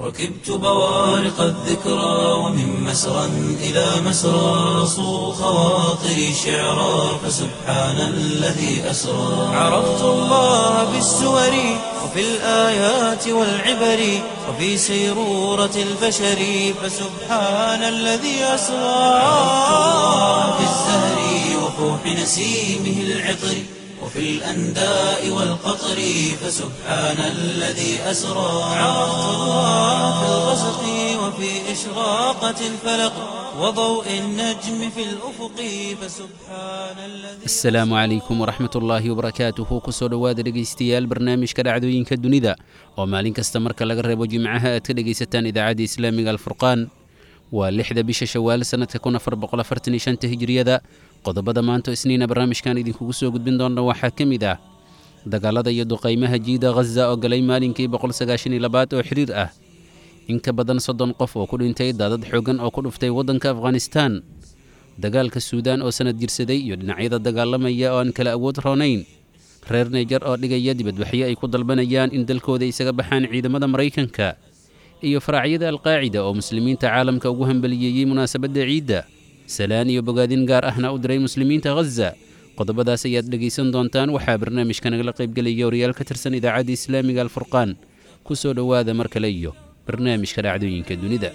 ركبت بوارق الذكرى ومن مسرى إلى مسرى صو خواطري شعرا فسبحان الذي أسرى عرفت الله بالسور وفي الآيات والعبر وفي سيرورة البشر فسبحان الذي أسرى عرفت الله في الزهر وفوح نسيمه العطر وفي الأنداء والقطر فسبحان الذي أسرى عرفت الله في الغسق وفي إشراقة الفلق وضوء النجم في الأفق فسبحان الذي asalaamu calaykum waraxmat ullaahi wabarakaatuhu kusoo dhowaada dhegaystayaal barnaamijka dhacdooyinka dunida oo maalin kasta marka laga reebo jimcaha aad ka dhegaysataan idaacadda islaamiga alfurqaan waa lixda bisha shawaal sannadka kun afar boqol afartan iyo shanta hijriyada qodobada maanta isniina barnaamijkan idinkugu soo gudbin doona waxaa ka mid ah dagaalada iyo duqaymaha jiida ghaza oo galay maalinkii boqol sagaashan iyo labaad oo xidhiir ah in ka badan soddon qof oo ku dhintay daadad xoogan oo ku dhuftay waddanka afghanistaan dagaalka suudaan oo sanad jirsaday iyo dhinacyada dagaalamaya oo aan kala awood roonayn reer neyjar oo dhigaya dibadbaxyo ay ku dalbanayaan in dalkooda isaga baxaan ciidamada maraykanka iyo faraacyada alqaacida oo muslimiinta caalamka ugu hambaliyeeyey munaasabadda ciidda salaan iyo bogaadin gaar ahna u diray muslimiinta ghaza qodobadaas ayaad dhegaysan doontaan waxaa barnaamijka nagala qaybgelaya wariyaal ka tirsan idaacadda islaamiga alfurqaan ku soo dhowaada mar kale iyo barnaamijka dhacdooyinka dunida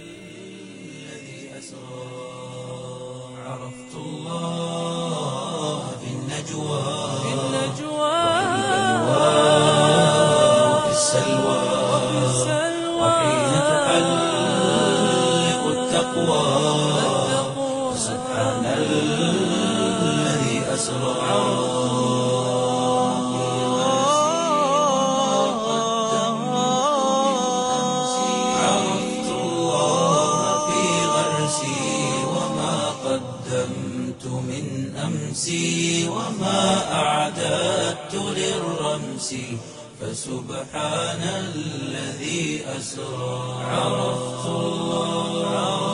عرفت الله في النجوى وفي السلوى وحين تحلق التقوى سبحان الذي أسرى عرفت الله في غرسي وما قدمت من أمسي وما أعددت للرمس فسبحان الذي أسرى عرفت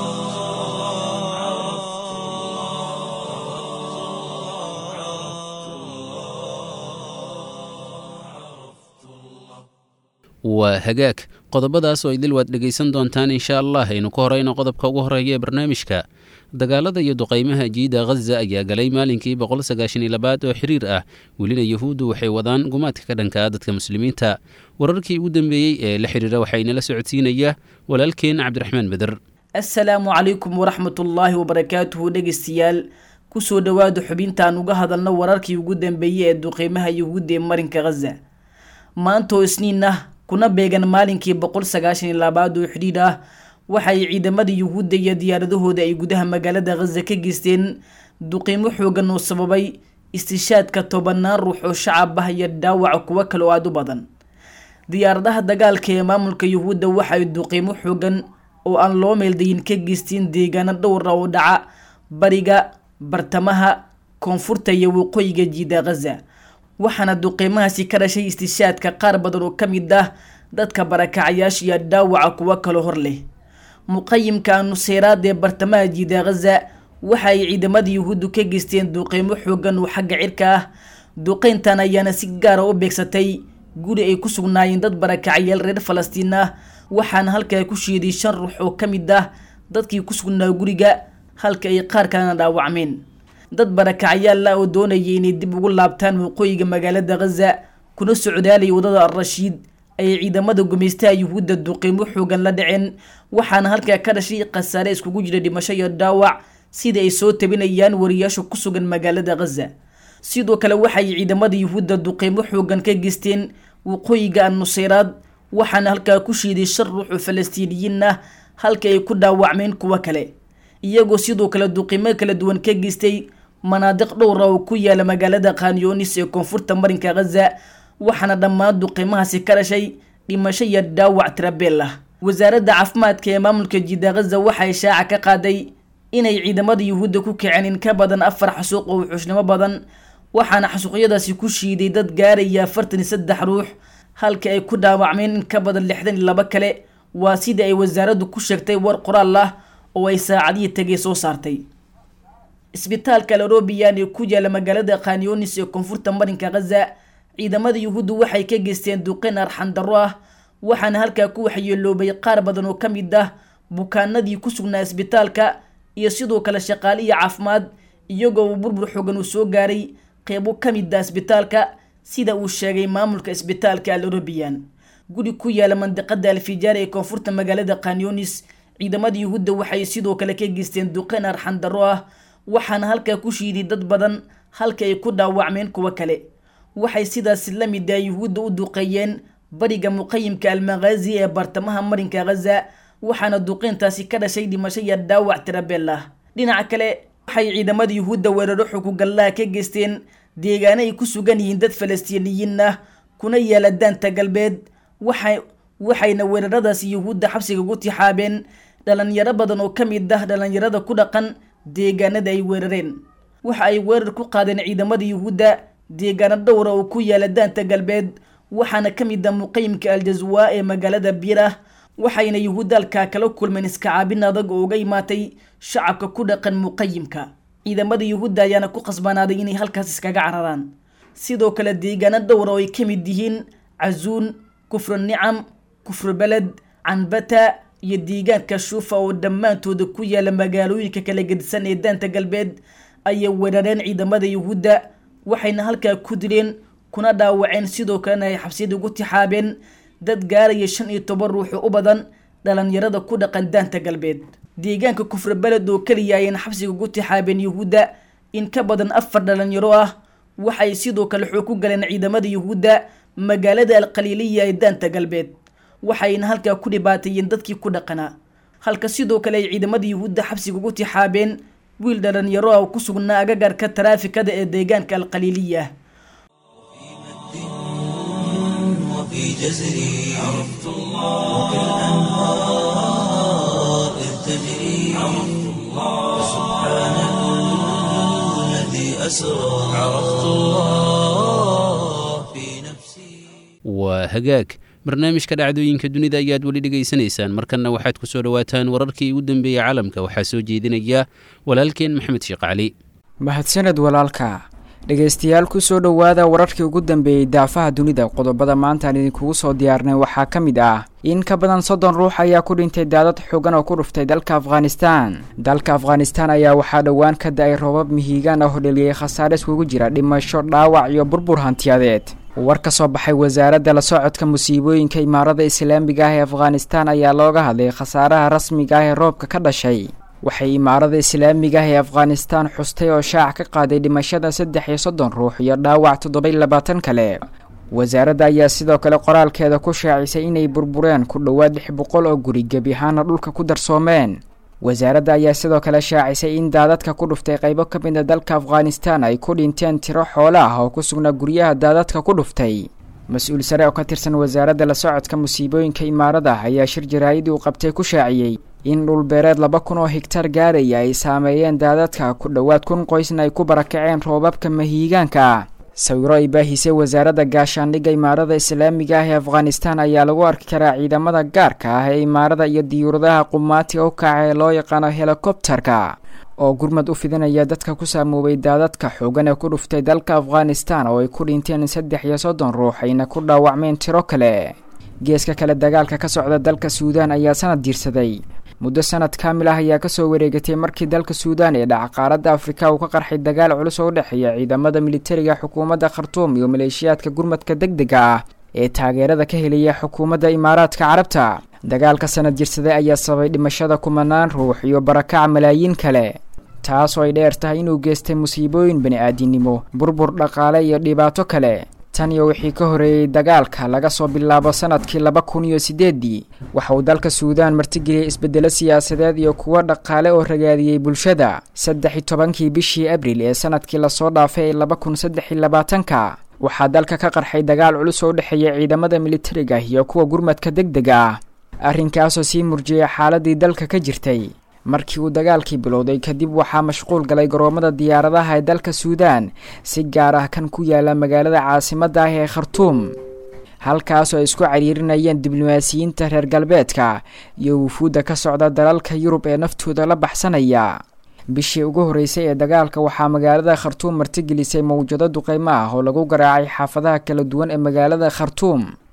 waa hagaag qodobadaas oo idil waad dhegaysan doontaan insha allah aynu ka horeyno qodobka ugu horeeya ee barnaamijka dagaalada iyo duqaymaha jiida ghaza ayaa galay maalinkii boqol sagaashan iyo labaad oo xiriir ah welina yuhuuddu waxay wadaan gumaadka ka dhanka ah dadka muslimiinta wararkii ugu dambeeyey ee la xiriira waxaa inala socodsiinaya walaalkeen cabdiraxmaan beder assalaamu calaykum waraxmatullaahi wabarakaatuhu dhegeystayaal kusoo dhowaada xubintaan uga hadalno wararkii ugu dambeeyey ee duqeymaha yuhuudda ee marinka ghaza maanta oo isniin ah kuna beegan maalinkii boqol sagaashan iyo labaad oo xidhiidh ah waxay ciidamada yuhuudda iyo diyaaradahooda ay gudaha magaalada ghaza ka geysteen duqiimo xoogan oo sababay istishaadka tobanaan ruux oo shacab ah iyo dhaawaca kuwo kale oo aada u badan diyaaradaha dagaalka ee maamulka yuhuudda waxay duqiimo xoogan oo aan loo meeldayin ka geysteen deegaano dhowr ah oo dhaca bariga bartamaha koonfurta iyo waqooyiga jiida ghaza waxaana duqiimahaasi ka dhashay istishaadka qaar badan oo ka mid ah dadka barakacayaasha iyo dhaawaca kuwo kaloo hor leh muqayimka nuseyraad ee bartamaha jiida ghaza waxa ay ciidamada yuhuuddu ka geysteen duqiimo xoogan oo xagga cirka ah duqeyntan ayaana si gaara u beegsatay guri ay ku sugnaayeen dad barakacayaal reer falastiin ah waxaana halkaa ku shiiday shan ruux oo ka mid ah dadkii ku sugnaa guriga halka ay qaar kalena dhaawacmeen dad barakacayaal ah oo doonayay inay dib ugu laabtaan waqooyiga magaalada ghaza kuna socdaalay wadada al-rashiid ayay ciidamada gumaystaha yuhuudda duqiimo xoogan la dhaceen waxaana halkaa ka dhashay khasaare iskugu jira dhimasho iyo dhaawac sida ay soo tabinayaan wariyaasha ku sugan magaalada ghaza sidoo kale waxay ciidamada yuhuudda duqiimo xoogan ka geysteen waqooyiga annuseyraad waxaana halkaa ku shiiday shan ruux oo falastiiniyiin ah halka ay ku dhaawacmeen kuwo kale iyagoo sidoo kale duqiimo kala duwan ka geystay manaadiq dhowra oo ku yaala magaalada khanyonis ee koonfurta marinka ghaza waxaana dhammaan duqiimahaasi ka dhashay dhimasho iyo dhaawac tirabeel ah wasaaradda caafimaadka ee maamulka jiida ghaza waxay shaaca ka qaaday inay ciidamada yuhuudda ku kaceen in ka badan afar xasuuq oo wuxuushnimo badan waxaana xasuuqyadaasi ku shiiday dad gaaraya afartan iyo saddex ruux halka ay ku dhaawacmeen in ka badan lixdan iyo laba kale waa sidai ay wasaaraddu ku sheegtay war qoraal ah oo ay saacadihii tagay soo saartay isbitaalka larobiyan ee ku yaala magaalada khanyonis ee koonfurta marinka ghaza ciidamada yuhuuddu waxay ka geysteen duqeyn arxan darro ah waxaana halkaa ku waxyeeloobay qaar badan oo ka mid ah bukaanadii ku sugnaa isbitaalka iyo sidoo kale shaqaale iyo caafimaad iyagoo uu burbur xoogan uu soo gaaray qeybo ka mid ah isbitaalka sida uu sheegay maamulka isbitaalka al orobiyan guri ku yaala mandiqada alfijaar ee koonfurta magaalada kanyonis ciidamada yuhuudda waxay sidoo kale ka geysteen duqeyn arxandaro ah waxaana halkaa ku shiiday dad badan halka ay ku dhaawacmeen kuwo kale waxay sidaas la mid ah yuhuudda u duqeeyeen bariga muqayimka almaqaazi ee bartamaha marinka ghaza waxaana duqeyntaasi ka dhashay dhimasho iyo dhaawac tirabeel ah dhinaca kale waxay ciidamada yuhuudda weeraro xukugallaha ka geysteen deegaano ay ku sugan yihiin dad falastiiniyiin ah kuna yaala daanta galbeed waxay waxayna weeraradaasi yuhuudda xabsiga ugu tixaabeen dhalinyaro badan oo ka mid ah dhalinyarada ku dhaqan deegaanada ay weerareen waxa ay weerar ku qaadeen ciidamada yuhuudda deegaano dhowra oo ku yaala daanta galbeed waxaana ka mid ah muqayimka aljazwaa ee magaalada biirah waxayna yuhuudda halkaa kala kulmeen iskacaabin adag oo uga imaatay shacabka ku dhaqan muqayimka ciidamada yuhuudda ayaana ku qasbanaaday inay halkaas iskaga cararaan sidoo kale deegaano dhowra oo ay ka mid yihiin cazuun kufru nicam kufru beled canbata iyo deegaanka shuufa oo dhammaantooda ku yaala magaalooyinka kala gedisan ee daanta galbeed ayay weerareen ciidamada yuhuudda waxayna halkaa ku dileen kuna dhaawaceen sidoo kalena ay xabsiyada ugu tixaabeen dad gaaraya shan iyo toban ruuxu u badan dhalinyarada ku dhaqan daanta galbeed deegaanka kufre beled oo keliya ayayna xabsiga ugu tixaabeen yuhuudda in ka badan afar dhalinyaro ah waxay sidoo kale xoog ku galeen ciidamada yuhuudda magaalada alqaliiliya ee daanta galbeed waxayna halkaa ku dhibaateeyeen dadkii ku dhaqanaa halka sidoo kale ay ciidamada yuhuudda xabsiga ugu tixaabeen wiil dhalinyaro ah oo ku sugnaa agagarka taraafikada ee deegaanka alqaliiliya وفي جزري عرفت الله وكالأنهار إذ تجري عرفت الله سبحان الذي أسرى عرفت الله في نفسي waa hagaag barnaamijka dhacdooyinka dunida ayaad weli dhegaysanaysaan markanna waxaad ku soo dhowaataan wararkii ugu dambeeyey caalamka waxaa soo jeedinaya walaalkeen maxamed sheekh cali mahadsaned walaalka dhegaystayaal kusoo dhowaada wararkii ugu dambeeyey daafaha dunida qodobada maanta aan idinkugu soo diyaarnay waxaa ka mid ah in ka badan soddon ruux ayaa ku dhintay daadad xoogan oo ku dhuftay dalka afghanistan dalka afghanistan ayaa waxaa dhowaan ka da-ay roobab mihiigaan ah oo dheliyey khasaare iskugu jira dhimasho dhaawac iyo burbur hantiyadeed war ka soo baxay wasaaradda la socodka musiibooyinka imaarada islaamiga ah ee afghanistan ayaa looga hadlay khasaaraha rasmiga ah ee roobka ka dhashay waxay imaarada islaamiga ah ee afghanistan xustay oo shaac ka qaaday dhimashada saddex iyo soddon ruux iyo dhaawac toddoba-iyo labaatan kale wasaaradda ayaa sidoo kale qoraalkeeda ku shaacisay inay burbureen ku dhowaad lix boqol oo guri gebi ahaana dhulka ku darsoomeen wasaaradda ayaa sidoo kale shaacisay in daadadka ku dhuftay qaybo ka mid a dalka afghanistan ay ku dhinteen tiro xoolo ah oo ku sugnaa guryaha daadadka ku dhuftay mas-uul sare oo ka tirsan wasaaradda la socodka musiibooyinka imaarada ayaa shir jaraa'idii uu qabtay ku shaaciyey in dhulbeereed laba kun oo higtar gaaraya ay saameeyeen daadadka ku dhowaad kun qoysna ay ku barakaceen roobabka mahiigaanka ah sawiro ay baahisay wasaaradda gaashaandhigga imaarada islaamiga ah ee afghanistan ayaa lagu arki karaa ciidamada gaarka ah ee imaarada iyo diyuuradaha qumaatiga u kaca ee loo yaqaano helikobterka oo gurmad u fidinaya dadka ku saamoobay daadadka xoogan ee ku dhuftay dalka afghanistan oo ay ku dhinteen saddex iyo soddon ruux ayna ku dhaawacmeen tiro kale geeska kale dagaalka ka socda dalka suudaan ayaa sanad diirsaday muddo sanad kaamil ah ayaa kasoo wareegatay markii dalka suudaan ee dhaca qaaradda afrika uu ka qarxay dagaal culus oo u dhexeeya ciidamada militariga xukuumadda khartuum iyo maleeshiyaadka gurmadka deg dega ah ee taageerada ka helaya xukuumadda imaaraadka carabta dagaalka sanad jirsaday ayaa sababay dhimashada kumanaan ruux iyo barakaca malaayiin kale taas oo ay dheer tahay inuu geystay musiibooyin bani-aadinimo burbur dhaqaale iyo dhibaato kale tan iyo wixii ka horeeyey dagaalka laga soo bilaabo sanadkii laba kun iyo sideedii waxa uu dalka suudaan martigeliyey isbeddelo siyaasadeed iyo kuwo dhaqaale oo ragaadiyey bulshada saddex iyo tobankii bishii abril ee sanadkii lasoo dhaafay ee laba kun saddex iyo labaatanka waxaa dalka ka qarxay dagaal culus oo u dhexeeya ciidamada militariga iyo kuwa gurmadka deg dega ah arrinkaasoo sii murjiyay xaaladii dalka ka jirtay markii uu dagaalkii bilowday kadib waxaa mashquul galay garoomada diyaaradaha ee dalka suudaan si gaar ah kan ku yaala magaalada caasimadda ah ee khartuum halkaasoo ay isku cariirinayeen diblomaasiyiinta reer galbeedka iyo wufuudda ka socda dalalka yurub ee naftooda la baxsanaya bishii ugu horreysay ee dagaalka waxaa magaalada khartuum martigelisay mawjado duqeymo ah oo lagu garaacay xaafadaha kala duwan ee magaalada khartuum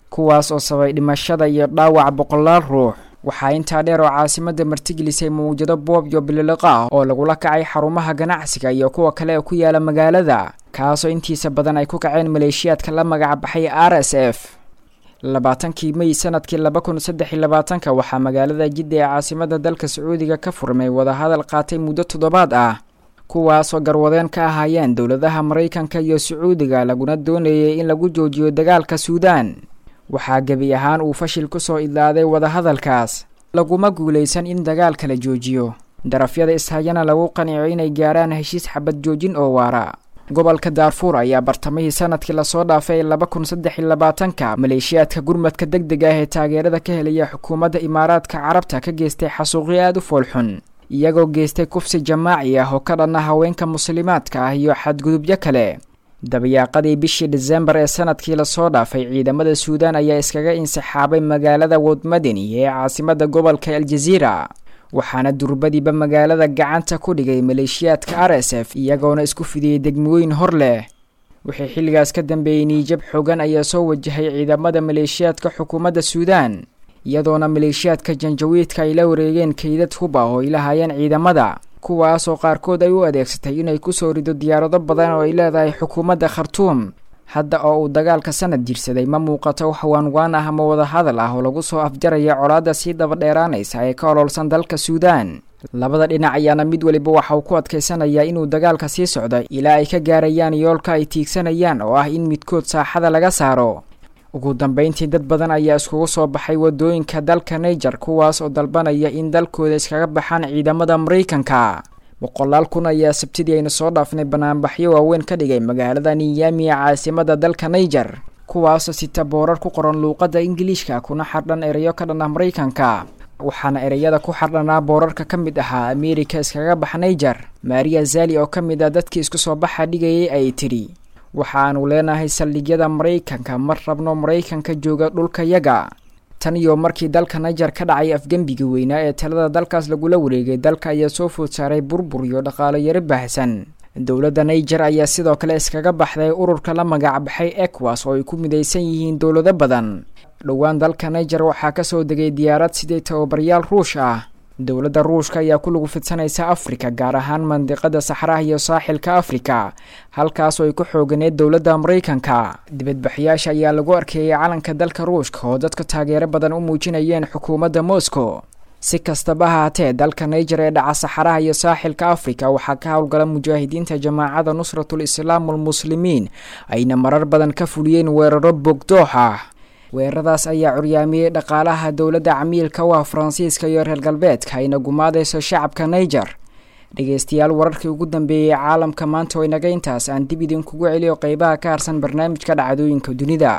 kuwaas oo sabay dhimashada iyo dhaawac boqolaal ruux waxaa intaa dheer oo caasimadda martigelisay mawjado boob iyo bililiqa ah oo lagula kacay xarumaha ganacsiga iyo kuwa kale ee ku yaala magaalada kaasoo intiisa badan ay ku kaceen maleeshiyaadka la magacbaxay r s f labaatankii mey sanadkii laba kun saddex iyo labaatanka waxaa magaalada jidda ee caasimadda dalka sacuudiga ka furmay wadahadal qaatay muddo toddobaad ah kuwaasoo garwadeen ka ahaayeen dowladaha maraykanka iyo sacuudiga laguna doonayay in lagu joojiyo dagaalka suudaan waxaa gebi ahaan uu fashil ku soo idlaaday wadahadalkaas laguma guulaysan in dagaalka la joojiyo darafyada ishayana lagu qanico inay gaaraan heshiis xabad joojin oo waara gobolka daarfuur ayaa bartamihii sanadkii lasoo dhaafay laba kun saddex iyo labaatanka maleeshiyaadka gurmadka deg deg ah ee taageerada ka helaya xukuumadda imaaraadka carabta ka geystay xasuuqyo aada u foolxun iyagoo geystay kufsi jamaaci ah oo ka dhanna haweenka muslimaadka ah iyo xadgudubyo kale dabayaaqadii bishii disembar ee sanadkii lasoo dhaafay ciidamada suudaan ayaa iskaga insixaabay magaalada wodmadeni ee caasimadda gobolka aljaziira waxaana durbadiiba magaalada gacanta ku dhigay maleeshiyaadka r s f iyagoona isku fidiyey degmooyin hor leh wixii xilligaas ka dambeeyey niijab xoogan ayaa soo wajahay ciidamada maleeshiyaadka xukuumadda suudaan iyadoona maleeshiyaadka janjawiidka ay la wareegeen kaydad huba oo ay lahaayeen ciidamada kuwaasoo qaarkood ay u adeegsatay inay kusoo rido diyaarado badan oo ay leedahay xukuumadda khartuum hadda oo uu dagaalka sanad jirsaday ma muuqato wax waanwaan ah ama wadahadal ah oo lagu soo afjaraya colaadda sii dabadheeraanaysa ee ka ololsan dalka suudaan labada dhinac ayaana mid weliba waxa uu ku adkaysanayaa inuu dagaalka sii socdo ilaa ay ka gaarayaan yoolka ay tiigsanayaan oo ah in midkood saaxada laga saaro ugu dambeyntii dad badan ayaa iskugu soo baxay wadooyinka dalka niger kuwaas oo dalbanaya in dalkooda iskaga baxaan ciidamada maraykanka boqolaal kun ayaa sabtidii aynu soo dhaafnay banaanbaxyo waaweyn ka dhigay magaalada niyami ee caasimada dalka niger kuwaasoo sita boorar ku qoran luuqadda ingiliishka kuna xardhan ereyo ka dhan ah maraykanka waxaana ereyada ku xardhanaa boorarka ka mid ahaa ameerika iskaga bax niger maria zali oo ka mid ah dadkii isku soo baxa dhigayay ay tidhi waxaanu leenahay saldhigyada maraykanka mar rabno maraykanka jooga dhulkayaga tan iyo markii dalka niger ka dhacay afgembiga weynaa ee talada dalkaas lagula wareegay dalka ayaa soo food saaray burbur iyo dhaqaalo yaro baahsan dowladda niger ayaa sidoo kale iskaga baxday ururka la magacbaxay ekwas oo ay ku midaysan yihiin dowlado badan dhowaan dalka niger waxaa kasoo degay diyaarad sidii tababaryaal ruush ah dowladda ruushka ayaa ku lagu fidsanaysa afrika gaar ahaan mandiqada saxraha iyo saaxilka afrika halkaasoo ay ku xooganeed dowladda maraykanka dibadbaxyaasha ayaa lagu arkeeyay calanka dalka ruushka oo dadka taageero badan u muujinayeen xukuumadda moscow si kastaba haatee dalka niger ee dhaca saxaraha iyo saaxilka afrika waxaa ka howlgala mujaahidiinta jamaacada nusratul islaam walmuslimiin ayna marar badan ka fuliyeen weeraro bogdoox ah weeraradaas ayaa curyaamiyey dhaqaalaha dowladda camiilka u ah faransiiska iyo reer galbeedka ayna gumaadayso shacabka niger dhegeystayaal wararkii ugu dambeeyey caalamka maanta oo inaga intaas aan dib idinkugu celiyo qeybaha ka harsan barnaamijka dhacdooyinka dunida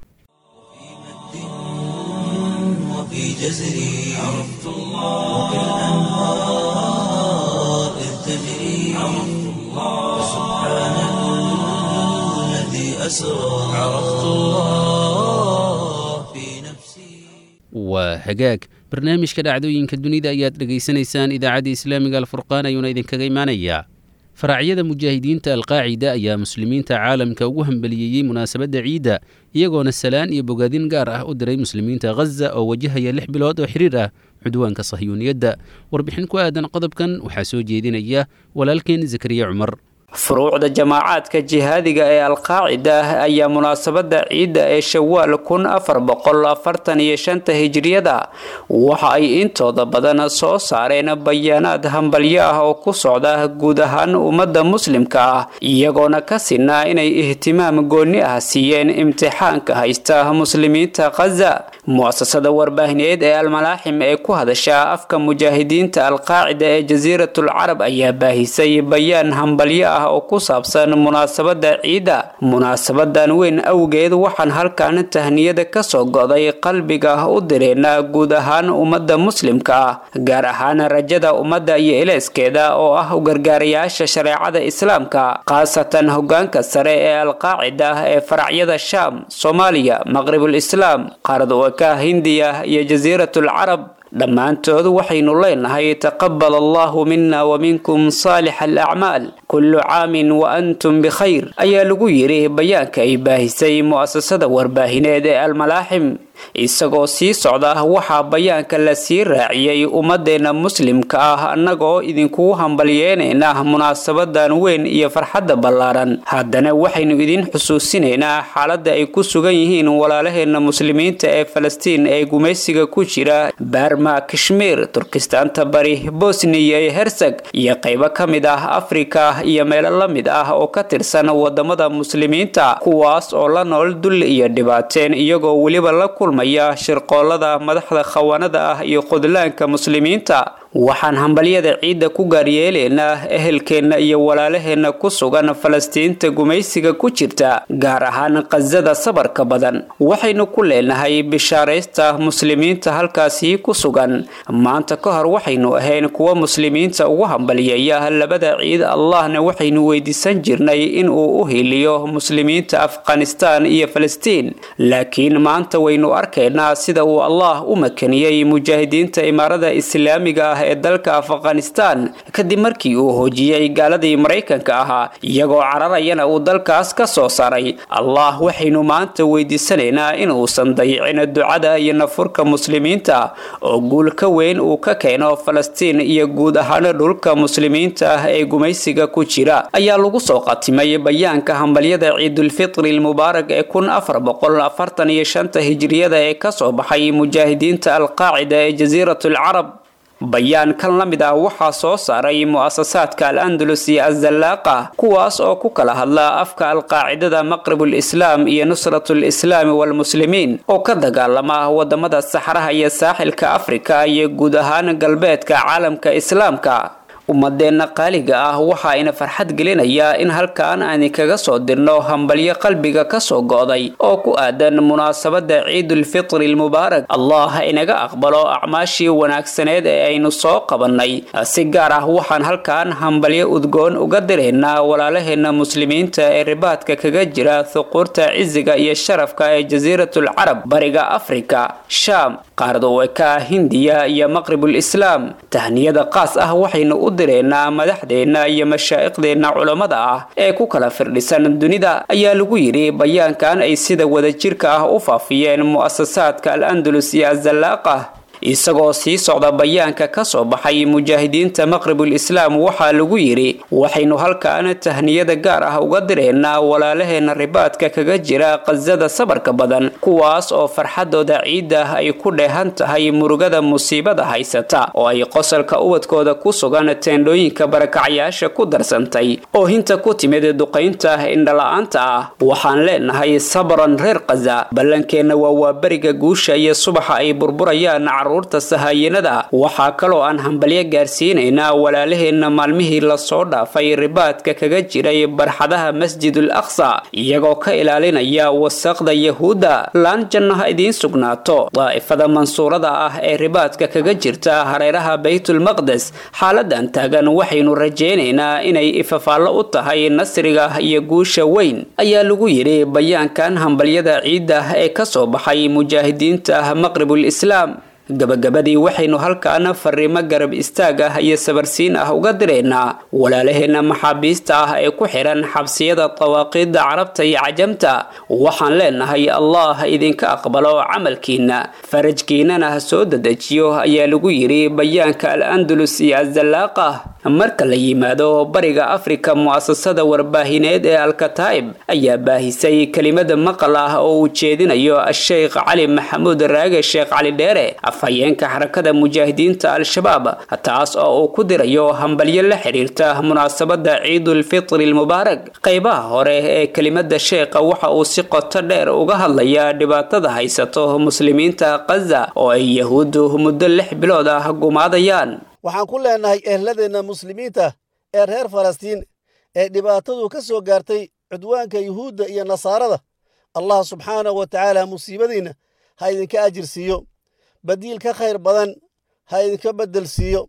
وفي جزري عرفت الله وكالأنهار إذ تجري عرفت الله سبحان الذي أسرى عرفت الله في نفسي waa hagaag barnaamijka dhacdooyinka dunida ayaad dhegaysanaysaan idaacadda islaamiga alfurqaan ayuuna idinkaga imaanayaa faracyada mujaahidiinta alqaacida ayaa muslimiinta caalamka ugu hambaliyeeyey munaasabadda ciidda iyagoona salaan iyo bogaadin gaar ah u diray muslimiinta khaza oo wajahaya lix bilood oo xiriir ah cudwaanka sahyuuniyadda warbixin ku aadan qodobkan waxaa soo jeedinaya walaalkeen zakariya cumar furuucda jamaacaadka jihaadiga ee alqaacida ah ayaa munaasabada ciidda ee shawaal kun afar boqol afartan iyo shanta hijriyada waxa ay intooda badan soo saareen bayaanaad hambalyo ah oo ku socda guud ahaan ummadda muslimka ah iyagoona ka sinaa inay ihtimaam gooni ah siiyeen imtixaanka haysta muslimiinta khaza muasasada warbaahineed ee almalaaxim ee ku hadasha afka mujaahidiinta alqaacida ee jasiiratul carab ayaa baahisay bayaan hambalyo ah oo ku saabsan munaasabada ciidda munaasabadan weyn awgeed waxaan halkan tahniyada kasoo go'day qalbiga u direena guud ahaan ummadda muslimka ah gaar ahaan rajada ummadda iyo eleeskeeda oo ah u gargaarayaasha shareecada islaamka khaasatan hogaanka sare ee alqaacida ee faracyada shaam soomaaliya maqribul islaam qaarad waka hindiya iyo jasiiratul carab dhammaantood waxaynu leenahay taqabal allahu mina wa minkum saalix alacmaal kullu caamin wa antum bikhayr ayaa lagu yidhi bayaanka ay baahisay mu'asasada warbaahineed ee almalaaxim isagoo sii socda waxaa bayaanka la sii raaciyey ummadeenna muslimka ah annagoo idinkugu hambalyeynayna munaasabadan weyn iyo farxadda ballaaran haddana waxaynu idin xusuusinaynaa xaaladda ay ku sugan yihiin walaalaheenna muslimiinta ee falastiin ee gumaysiga ku jira baarma kashmiir turkistaanta bari bosniya iyo herseg iyo qaybo ka mid ah afrika iyo meelo la mid ah oo ka tirsan wadamada muslimiinta kuwaas oo la nool dul iyo dhibaateen iyagoo weliba la kulmaya shirqoolada madaxda khawaanada ah iyo qudlaanka muslimiinta waxaan hambalyada ciidda ku gaaryeelaynaa ehelkeenna iyo walaalaheenna ku sugan falastiinta gumaysiga ku jirta gaar ahaan khasada sabarka badan waxaynu ku leenahay bishaaraysta muslimiinta halkaasii ku sugan maanta ka hor waxaynu ahayn kuwa muslimiinta ugu hambalyeeya labada ciid allahna waxaynu weydiisan jirnay in uu u hiiliyo muslimiinta afghanistaan iyo falastiin laakiin maanta waynu arkaynaa sida uu allah u makaniyey mujaahidiinta imaarada islaamiga ah ee dalka afghanistan kadib markii uu hoojiyey gaaladii maraykanka ahaa iyagoo cararayana uu dalkaas ka soo saray allah waxaynu maanta weydiisanaynaa inuusan dayicin ducada iyo nafurka muslimiinta oo guul ka weyn uu ka keeno falastiin iyo guud ahaan dhulka muslimiinta ah ee gumaysiga ku jira ayaa lagu soo qatimay bayaanka hambalyada ciidulfitri lmubaarak ee kun afar boqol afartan iyo shanta hijiriyada ee kasoo baxay mujaahidiinta alqaacida ee jasiirat alcarab bayaan kan la mid ah waxaa soo saaray mu'asasaadka al-andalus iyo azallaaqa kuwaas oo ku kala hadla afka alqaacidada maqribul islaam iyo nusratul islaami walmuslimiin oo ka dagaalama wadamada saxraha iyo saaxilka afrika iyo guud ahaan galbeedka caalamka islaamka ummadeenna qaaliga ah waxa ina farxad gelinayaa in halkan aan kaga soo dirno hambalyo qalbiga kasoo go'day oo ku aadan munaasabada ciidulfitri lmubaarak allah inaga aqbalo acmaashii wanaagsaneed ee aynu soo qabannay si gaar ah waxaan halkan hambalyo udgoon uga diraynaa walaalaheenna muslimiinta ee ribaadka kaga jira thuquurta cisiga iyo sharafka ee jasiiratul carab bariga afrika shaam qaarad oweka hindiya iyo maqribul islaam tahniyada qaas ah waxaynu u direynaa madaxdeenna iyo mashaa'iqdeenna culammada ah ee ku kala firdhisan dunida ayaa lagu yidhi bayaankan ay sida wadajirka ah u faafiyeen mu'asasaadka al-andalus iyo azallaaqa isagoo sii socda bayaanka ka soo baxay mujaahidiinta maqribul islaam waxaa lagu yidhi waxaynu halkan tahniyada gaar ah uga direynaa walaalaheenna ribaadka kaga jira qasada sabarka badan kuwaas oo farxadooda ciidda ay ku dheehan tahay murugada musiibada haysata oo ay qosalka ubadkooda ku sugan teendhooyinka barakacyaasha ku darsantay oo hinta ku timid duqaynta indhala-aanta ah waxaan leenahay sabran reer kaza ballankeenna waa waaberiga guusha iyo subaxa ay burburayaan caruurta sahayanada waxaa kaloo aan hambalyo gaarsiinaynaa walaalaheenna maalmihii lasoo dhaafay ribaadka kaga jiray barxadaha masjidul aqsa iyagoo ka ilaalinaya wasaqda yahuudda laan jannaha idiin sugnaato daa'ifada mansuurada ah ee ribaadka kaga jirta hareeraha baytulmaqdes xaaladan taagan waxaynu rajaynaynaa inay ifafaallo u tahay nasriga iyo guusha weyn ayaa lagu yidhi bayaankan hambalyada ciidda ee kasoo baxay mujaahidiinta maqribul islaam gabagabadii waxaynu halkaana fariimo garab istaag ah iyo sabarsiin ah uga direynaa walaalaheenna maxaabiista ah ee ku xihan xabsiyada dawaaqiidda carabta iyo cajamta waxaan leenahay allah idinka aqbalo camalkiina farajkiinana ha soo dedejiyo ayaa lagu yidhi bayaanka al-andalus iyo azallaaqa marka la yimaado bariga afrika mu'asasada warbaahineed ee alkataa'ib ayaa baahisay kelimada maqal ah oo uu jeedinayo a-sheykh cali maxamuud raage sheekh cali dheere afhayeenka xarakada mujaahidiinta al-shabaab taas oo uu ku dirayo hambalyo la xiriirta munaasabada ciidulfitri lmubaarak qaybaha hore ee kelimada sheekha waxa uu si qoto dheer uga hadlayaa dhibaatada haysato muslimiinta kaza oo ay yahuuddu muddo lix bilood ah gumaadayaan waxaan ku leenahay ehladeenna muslimiinta ee reer falastiin ee dhibaatadu ka soo gaartay cudwaanka yuhuudda iyo nasaarada allah subxaanahu wa tacaala musiibadiinna ha idinka ajir siiyo badiil ka khayr badan ha idinka beddel siiyo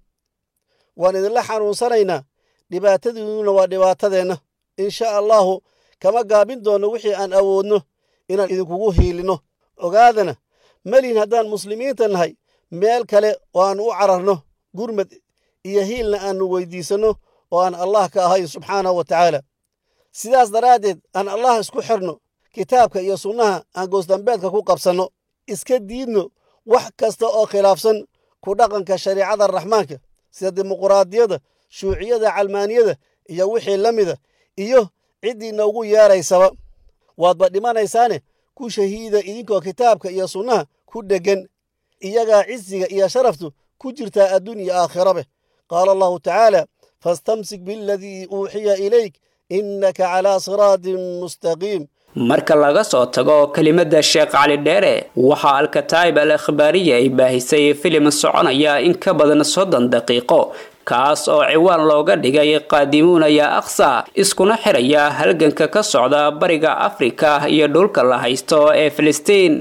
waan idinla xanuunsanaynaa dhibaatadiinnuna waa dhibaatadeenna insha allahu kama gaabin doonno wixii aan awoodno inaan idinkugu hiilinno ogaadana melihin haddaan muslimiinta nahay meel kale oo aan u cararno gurmad iyo hiilna aannu weyddiisanno oo aan allah ka ahayn subxaanahu wa tacaala sidaas daraaddeed aan allah isku xirno kitaabka iyo sunnaha aan goosdambeedka ku qabsanno iska diidno wax kasta oo khilaafsan ku dhaqanka shariicada raxmaanka sida dimuquraadiyadda shuuciyada calmaaniyada iyo wixii la mida iyo ciddii noogu yeedraysaba waadba dhimanaysaane ku shahiida idinkoo kitaabka iyo sunnaha ku dheggan iyagaa cisiga iyo sharaftu ku jirtaa adduun iyo aakhirabe qaala allahu tacaala fastamsik bialadii uuxiya ilayk innaka calaa siraatin mustaqiim marka laga soo tago kelimada sheekh cali dheere waxaa alkataa'ib al akhbaariya ay baahisay filim soconaya in ka badan soddon daqiiqo kaas oo ciwaan looga dhigay qaadimuuna yaa aqsa iskuna xiraya halganka ka socda bariga afrika iyo dhulka la haysto ee filistiin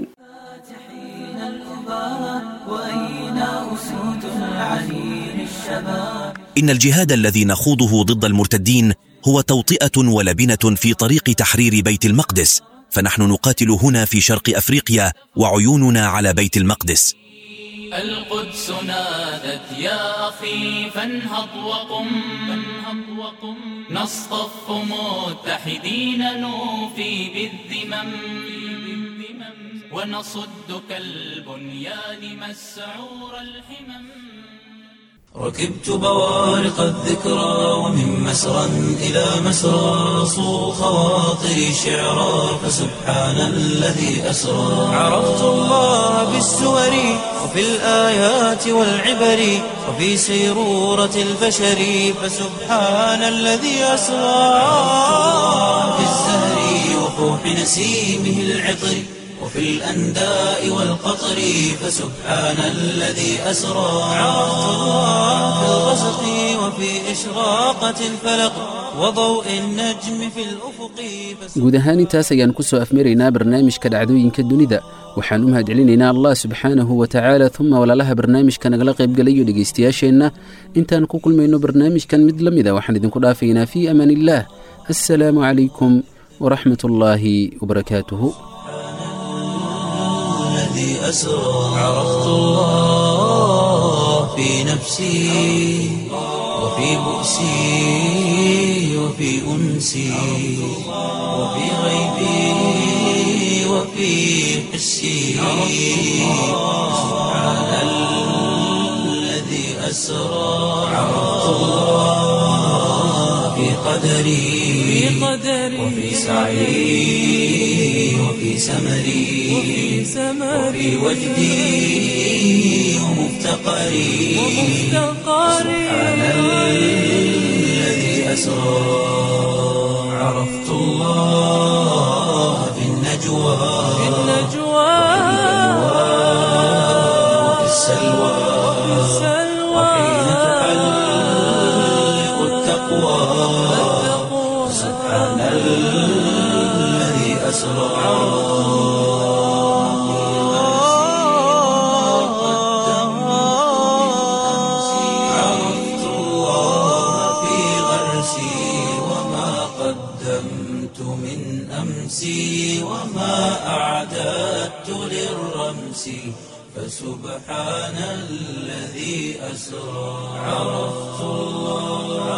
إن الجهاد الذي نخوضه ضد المرتدين هو توطئة ولبنة في طريق تحرير بيت المقدس فنحن نقاتل هنا في شرق أفريقيا وعيوننا على بيت المقدس القدس نادت يا أخي فانهض وقم فانهض وقم نصطف متحدين نوفي بالذمم ونصد كالبنيان مسعور الحمم ركبت بوارق الذكرى ومن مسرى إلى مسرى صو خواطري شعرا فسبحان الذي أسرى عرفت الله بالسور وفي الآيات والعبر وفي سيرورة البشر فسبحان الذي أسرى في الزهر وفوح نسيمه العطر وفي الأنداء والقطر فسبحان الذي أسرى عرفت الله في الغسق وفي إشراقة الفلق وضوء النجم في الأفق guud ahaan intaas ayaan ku soo afmaraynaa barnaamijka dhacdooyinka dunida waxaan u mahadcelinaynaa allah subxaanahu wa tacaala uma walaalaha barnaamijka nagala qaybgalayo dhegaystayaasheenna intaan ku kulmayno barnaamijkan mid la mida waxaan idinku dhaafaynaa fii amaan illaah assalaamu calaykum waraxmat ullaahi wabarakaatuhu الذي أسرى عرفت الله في نفسي وفي بؤسي وفي أنسي وفي غيبي وفي حسي سبحان الذي أسرى عرفت الله في قدري وفي سعي وفي سمري وفي وجدي ومفتقري سبحان الذي أسرى عرفت الله في النجوى وفي السلوى وحين تحلق التقوى سبحان الذي أسرى عرفت الله في غرسي وما قدمت من أمسي وما أعددت للرمس فسبحان الذي أسرى عرفت الله